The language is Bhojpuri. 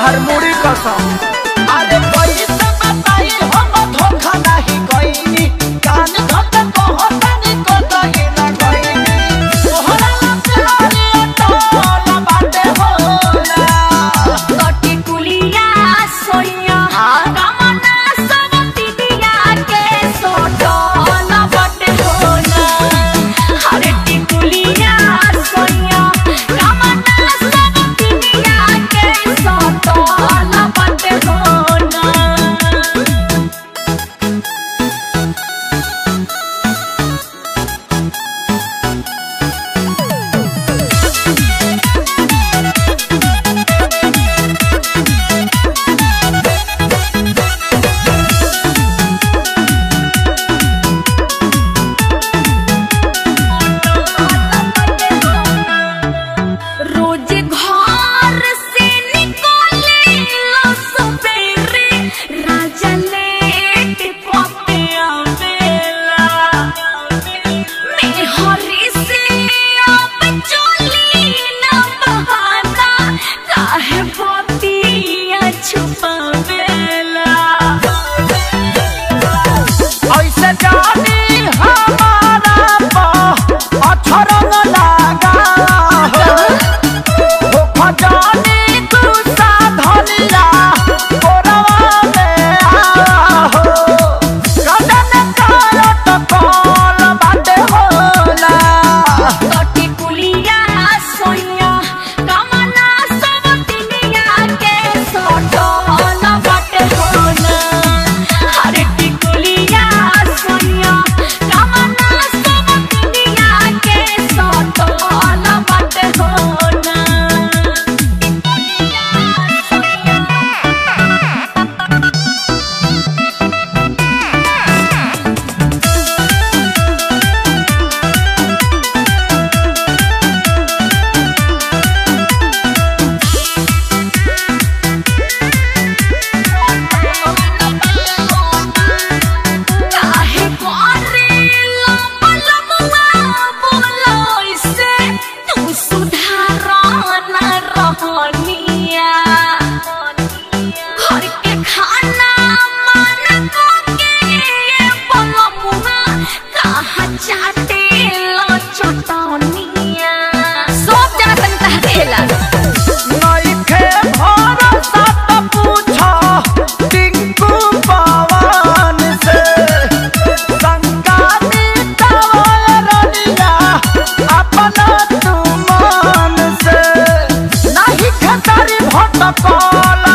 तहर मुड़ी कसम अरे पैसा बताई हम धोखा नहीं कइनी कान धक कहतानी को दही ना कइनी तोहरा प्यारे टोल बाटे होला कटी कुलिया सोनिया कामना सब तिदिया के सोटो न बटे होना हरे टिकुलिया सोनिया कामना सब तिदिया के सोटो न बटे होना रोज घर से निकले लो सवेरे राजा लेट पते आवेला मैं हरी से अब चली न बहाना काहे बतिया छुपावेला ऐसे जानी हमारा पा अछरंग लागा हो हो खजानी तू साधनिया कोरवा में आ हो कदन कालत कॉल बाटे होला कटी कुलिया सोनिया कामना सब तिनिया के सोटो न बटे होना हरे टिकुलिया सोनिया कामना सब तिनिया के सोटो न बटे होना काहे करेला पलमुआ बोलोइसे तू सुधारना रहनिया घर के खाना मन को के ये पलमुआ कहाँ चाटे लो चटनिया सब जना तन तह खेला नइखे भरोसा त पूछ टिंकू पवन से शंका मिटावल रनिया अपना तू मन से नहीं खेसारी भटकल